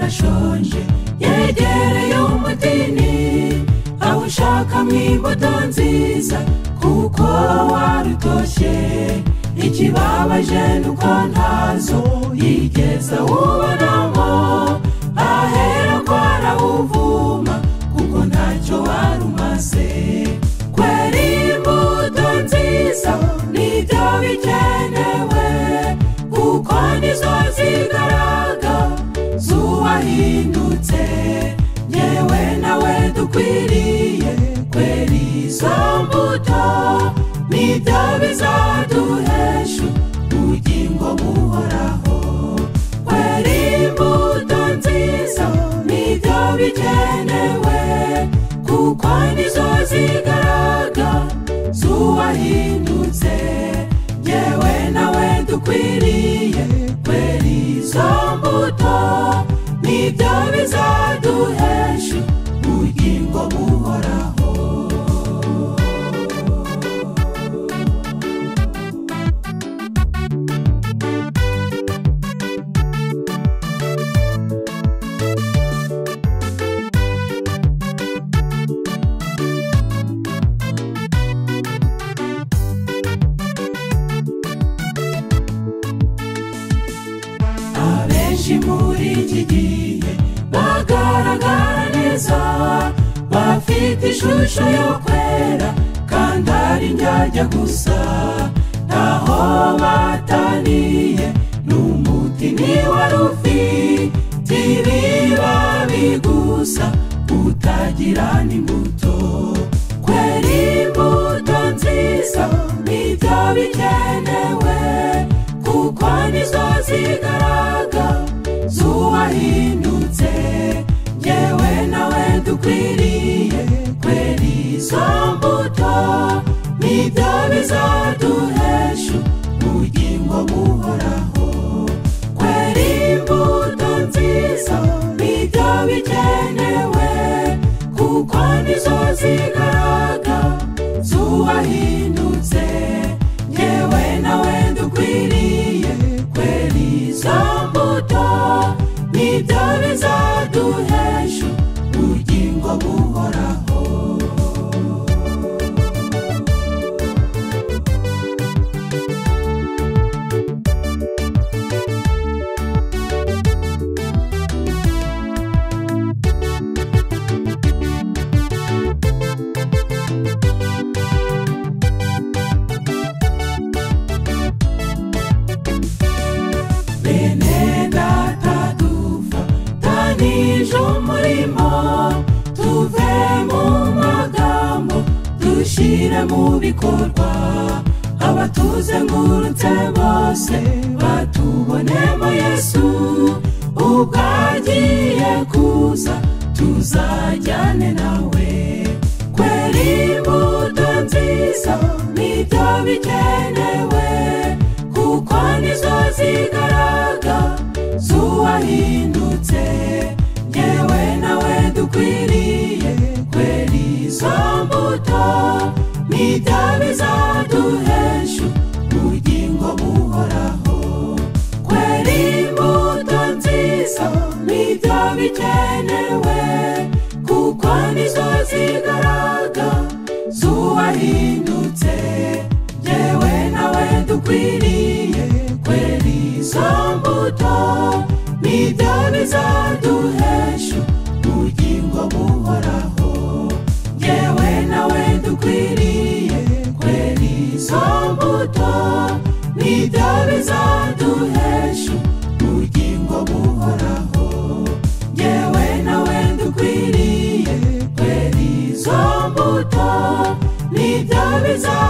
ushonje yegereye umutini aho ushakamo imbuto nziza kuko warutoshye ikibabaje ni uko ntazo yigeze awubonamo ahera ko arawuvuma kuko ntacyo wari umaze kwera imbuto nziza nibyo bikenewe kuko nizo zigaraga zuwahindutse yewe nawe dukwiriye kwera izo mbuto nibyo bizaduhesha ubugingo buhoraho kwera imbuto nziza nibyo bikenewe kuko nizo zigaraga zuwahindutse yewe nawe dukwiriye kwera izo mbuto nibyo bizaduhesha ubugingo buhoraho abenshi muri iki gihe bagaragara neza bafite ishusho yo kwera kandi ari njyajya gusa ntaho bataniye n'umuti ni wari ufite ibibabi gusa utagira n'imbuto kwera imbuto nziza nibyo bikenewe kuko nizo zigaraga zuwahindutse yewe nawe dukwiriye kwera izo mbuto nibyo bizaduhesha ubugingo buhoraho kwera imbuto nziza nibyo bikenewe kuko nizo zigaraga zuwahindutse yewe nawe dukwiriye kwera izo mbuto nibyo bizaduhesha ubugingo buhoraho bene data duva tanije umurimo tuve mu magambo dushyire mu bikorwa abatuzengurutse bose batubonemo yesu ubwo agiye kuza tuzajyane nawe kwera imbuto nziza nibyo bikenewe kuko nizo zigaraga zuwahindutse yewe nawe dukwiriye kwera izo mbuto nibyo bizaduhesha ubugingo buhoraho kwera imbuto nziza nibyo bikenewe kuko nizo zigaraga zuwahindutse yewe nawe dukwiriye kwera izo mbuto nibyo bizaduhesha ubugingo buhoraho yewe nawe dukwiriye kwera izo mbuto nibyo bizaduhesha ubugingo buhoraho yewe nawe dukwiriye kwera izo mbuto nibyo bizaduhesha